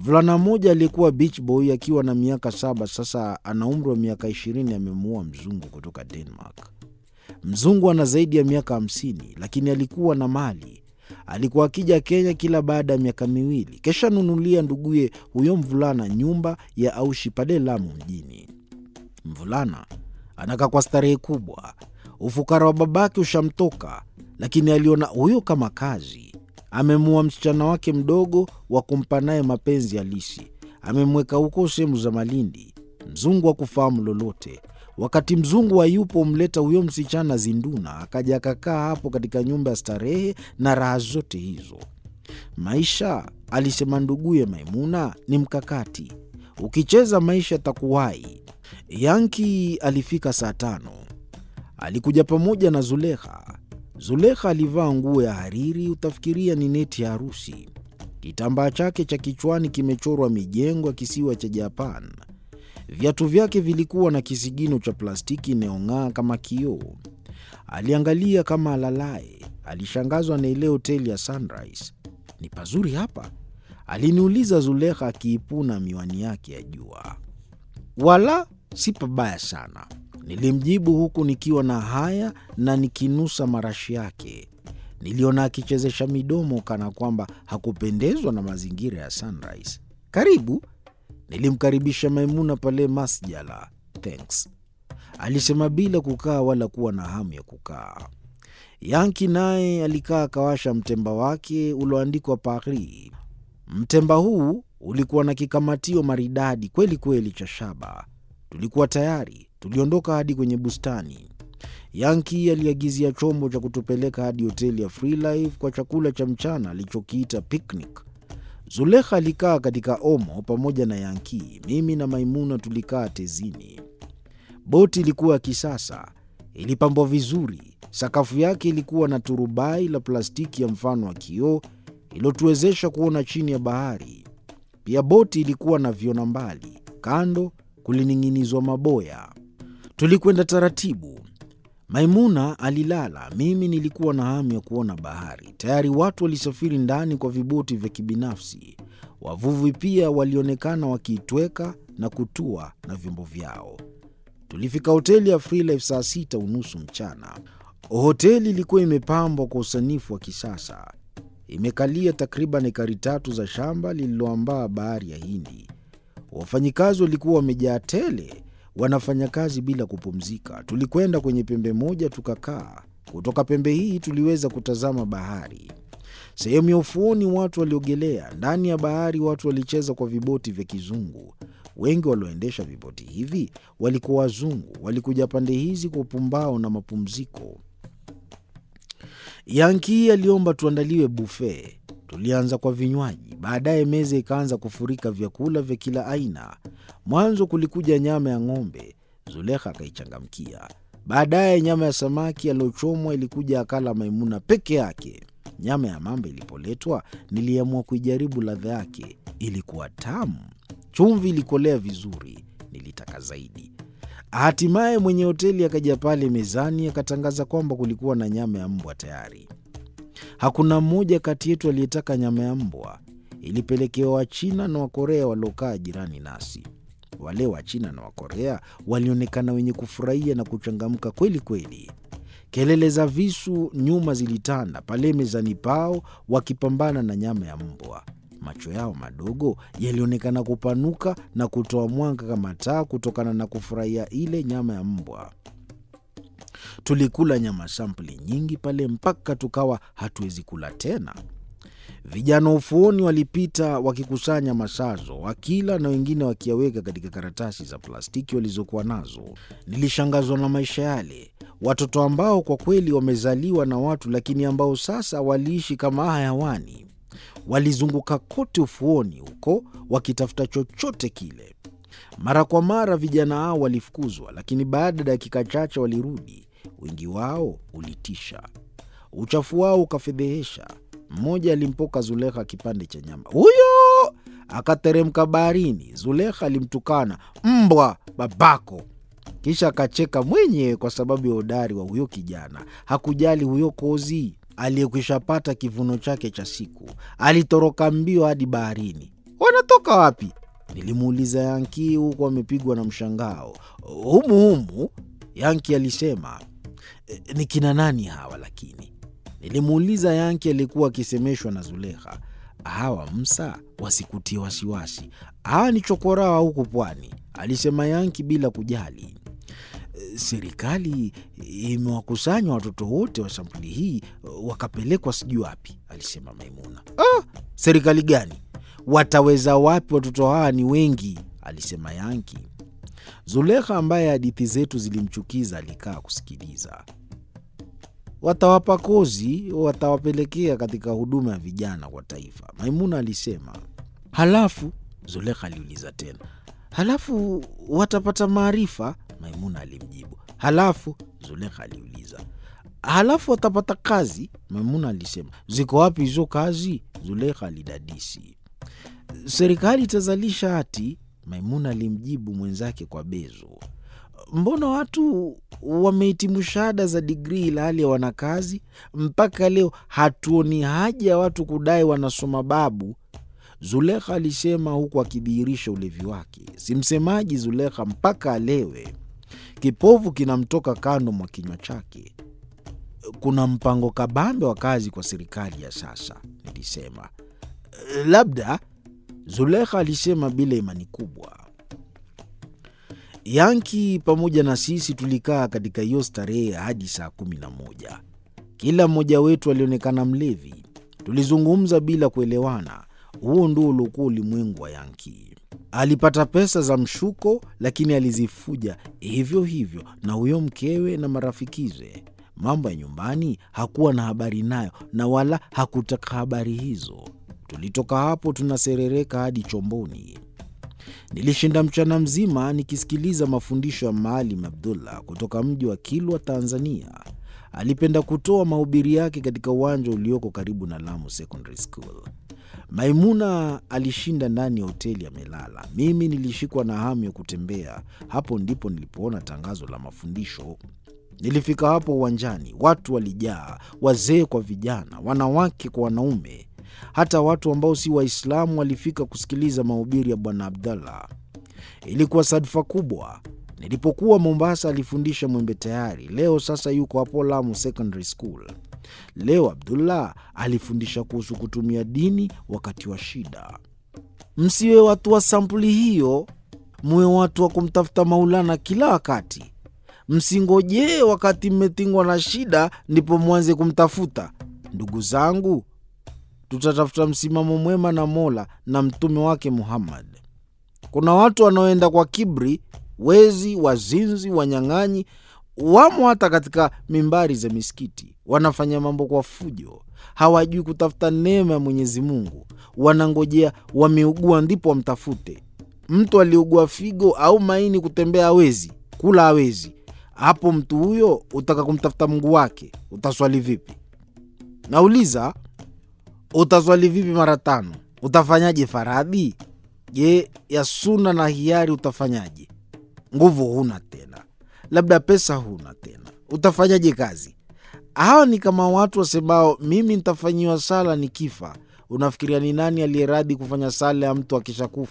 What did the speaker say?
Mvulana mmoja aliyekuwa beach boy akiwa na miaka saba, sasa ana umri wa miaka ishirini, amemuoa mzungu kutoka Denmark. Mzungu ana zaidi ya miaka hamsini, lakini alikuwa na mali. Alikuwa akija Kenya kila baada ya miaka miwili, kisha nunulia nduguye huyo mvulana nyumba ya aushi pale Lamu mjini. Mvulana anakaa kwa starehe kubwa, ufukara wa babake ushamtoka, lakini aliona huyo kama kazi. Amemua msichana wake mdogo wa kumpa naye mapenzi halisi, amemweka huko sehemu za Malindi. Mzungu hakufahamu lolote. Wakati mzungu hayupo, humleta huyo msichana Zinduna, akaja akakaa hapo katika nyumba ya starehe na raha zote hizo. Maisha, alisema nduguye Maimuna, ni mkakati. Ukicheza maisha takuwai. Yanki alifika saa tano. Alikuja pamoja na Zulekha. Zulekha alivaa nguo ya hariri, utafikiria ni neti ya harusi. Kitambaa chake cha kichwani kimechorwa mijengo ya kisiwa cha Japan. Viatu vyake vilikuwa na kisigino cha plastiki inayong'aa kama kioo. Aliangalia kama alalaye. Alishangazwa na ile hoteli ya Sunrise. Ni pazuri hapa? Aliniuliza Zulekha akiipuna miwani yake ya jua. Wala si pabaya sana, nilimjibu huku nikiwa na haya na nikinusa marashi yake. Niliona akichezesha midomo kana kwamba hakupendezwa na mazingira ya Sunrise. Karibu, nilimkaribisha Maimuna pale masjala. Thanks, alisema bila kukaa wala kuwa na hamu ya kukaa. Yanki naye alikaa akawasha mtemba wake ulioandikwa Paris. Mtemba huu ulikuwa na kikamatio maridadi kweli kweli cha shaba. Tulikuwa tayari, tuliondoka hadi kwenye bustani. Yanki aliagizia chombo cha kutupeleka hadi hoteli ya Freelife kwa chakula cha mchana alichokiita picnic. Zulekha alikaa katika omo pamoja na Yanki. Mimi na Maimuna tulikaa tezini. Boti ilikuwa ya kisasa, ilipambwa vizuri. Sakafu yake ilikuwa na turubai la plastiki ya mfano wa kioo iliyotuwezesha kuona chini ya bahari. Pia boti ilikuwa na viona mbali, kando kulining'inizwa maboya. Tulikwenda taratibu. Maimuna alilala, mimi nilikuwa na hamu ya kuona bahari. Tayari watu walisafiri ndani kwa viboti vya kibinafsi. Wavuvi pia walionekana wakiitweka na kutua na vyombo vyao. Tulifika hoteli ya Freelife saa sita unusu mchana. Hoteli ilikuwa imepambwa kwa usanifu wa kisasa, imekalia takriban ekari tatu za shamba lililoambaa bahari ya Hindi. Wafanyikazi walikuwa wamejaa tele, wanafanya kazi bila kupumzika. Tulikwenda kwenye pembe moja tukakaa. Kutoka pembe hii tuliweza kutazama bahari. Sehemu ya ufuoni watu waliogelea, ndani ya bahari watu walicheza kwa viboti vya kizungu. Wengi walioendesha viboti hivi walikuwa wazungu, walikuja pande hizi kwa upumbao na mapumziko. Yanki aliomba tuandaliwe bufe. Tulianza kwa vinywaji, baadaye meza ikaanza kufurika vyakula vya kila aina. Mwanzo kulikuja nyama ya ng'ombe, Zulekha akaichangamkia. Baadaye nyama ya samaki aliyochomwa ilikuja, akala Maimuna peke yake. Nyama ya mamba ilipoletwa, niliamua kuijaribu ladha yake. Ilikuwa tamu, chumvi ilikolea vizuri, nilitaka zaidi. Hatimaye mwenye hoteli akaja pale mezani akatangaza kwamba kulikuwa na nyama ya mbwa tayari. Hakuna mmoja kati yetu aliyetaka nyama ya mbwa. Ilipelekewa Wachina na Wakorea waliokaa jirani nasi. Wale Wachina na Wakorea walionekana wenye kufurahia na kuchangamka kweli kweli. Kelele za visu nyuma zilitanda pale mezani pao, wakipambana na nyama ya mbwa. Macho yao madogo yalionekana kupanuka na kutoa mwanga kama taa kutokana na kufurahia ile nyama ya mbwa. Tulikula nyama sampuli nyingi pale mpaka tukawa hatuwezi kula tena. Vijana ufuoni walipita wakikusanya masazo, wakila na wengine wakiyaweka katika karatasi za plastiki walizokuwa nazo. Nilishangazwa na maisha yale, watoto ambao kwa kweli wamezaliwa na watu, lakini ambao sasa waliishi kama hayawani. Walizunguka kote ufuoni huko wakitafuta chochote kile. Mara kwa mara vijana hao walifukuzwa, lakini baada ya dakika chache walirudi. Wingi wao ulitisha, uchafu wao ukafedhehesha. Mmoja alimpoka Zulekha kipande cha nyama, huyo akateremka baharini. Zulekha alimtukana mbwa babako, kisha akacheka mwenyewe kwa sababu ya udari wa huyo kijana. Hakujali huyo kozi aliyekwishapata kivuno chake cha siku, alitoroka mbio hadi baharini. wanatoka wapi? Nilimuuliza Yanki huku amepigwa na mshangao. Humu humu, Yanki alisema. "E, ni kina nani hawa lakini? Nilimuuliza Yanki aliyekuwa akisemeshwa na Zulekha. Hawa Msa, wasikutie wasiwasi, hawa ni chokoraa huku pwani, alisema Yanki bila kujali. Serikali imewakusanya watoto wote wa sampuli hii wakapelekwa sijui wapi, alisema Maimuna. Ah, serikali gani? Wataweza wapi? Watoto hawa ni wengi, alisema Yanki. Zulekha ambaye hadithi zetu zilimchukiza alikaa kusikiliza. Watawapa kozi, watawapelekea katika huduma ya vijana kwa taifa, Maimuna alisema. Halafu Zulekha aliuliza tena, halafu watapata maarifa? Maimuna alimjibu. Halafu Zulekha aliuliza, halafu watapata kazi? Maimuna alisema. Ziko wapi hizo kazi? Zulekha alidadisi. Serikali itazalisha hati, Maimuna alimjibu mwenzake kwa bezo. Mbona watu wamehitimu shahada za digrii ila hali hawana kazi? Mpaka leo hatuoni haja ya watu kudai wanasoma babu, Zulekha alisema huku akidhihirisha ulevi wake. Si msemaji Zulekha mpaka alewe, kipovu kinamtoka kando mwa kinywa chake. Kuna mpango kabambe wa kazi kwa serikali ya sasa, nilisema. Labda, Zulekha alisema bila imani kubwa. Yanki pamoja na sisi tulikaa katika hiyo starehe hadi saa kumi na moja. Kila mmoja wetu alionekana mlevi. Tulizungumza bila kuelewana. Huo ndio uliokuwa ulimwengu wa Yanki. Alipata pesa za mshuko, lakini alizifuja hivyo hivyo na huyo mkewe na marafikize. Mambo ya nyumbani hakuwa na habari nayo, na wala hakutaka habari hizo. Tulitoka hapo tunaserereka hadi chomboni. Nilishinda mchana mzima nikisikiliza mafundisho ya Maalim Abdullah kutoka mji wa Kilwa, Tanzania. Alipenda kutoa mahubiri yake katika uwanja ulioko karibu na Lamu Secondary School. Maimuna alishinda ndani ya hoteli amelala. Mimi nilishikwa na hamu ya kutembea. Hapo ndipo nilipoona tangazo la mafundisho. Nilifika hapo uwanjani, watu walijaa, wazee kwa vijana, wanawake kwa wanaume. Hata watu ambao si Waislamu walifika kusikiliza mahubiri ya Bwana Abdallah. Ilikuwa sadfa kubwa. Nilipokuwa Mombasa alifundisha Mwembe Tayari, leo sasa yuko hapo Lamu Secondary School. Leo Abdullah alifundisha kuhusu kutumia dini wakati wa shida. Msiwe watu wa sampuli hiyo, muwe watu wa kumtafuta Maulana kila wakati. Msingojee wakati mmetingwa na shida ndipo mwanze kumtafuta. Ndugu zangu, tutatafuta msimamo mwema na Mola na mtume wake Muhammad. Kuna watu wanaoenda kwa kibri, wezi, wazinzi, wanyang'anyi, wamo hata katika mimbari za misikiti. Wanafanya mambo kwa fujo, hawajui kutafuta neema ya Mwenyezi Mungu. Wanangojea wameugua ndipo wamtafute. Mtu aliugua figo au maini, kutembea hawezi, kula hawezi, hapo mtu huyo utaka kumtafuta Mungu wake, utaswali vipi? Nauliza, utaswali vipi mara tano? Utafanyaje faradhi? Je, ya suna na hiari utafanyaje? Nguvu huna tena, labda pesa huna tena, utafanyaje kazi? Hawa ni kama watu wasemao mimi nitafanyiwa sala nikifa. Unafikiria ni nani aliyeradhi kufanya sala ya mtu akishakufa?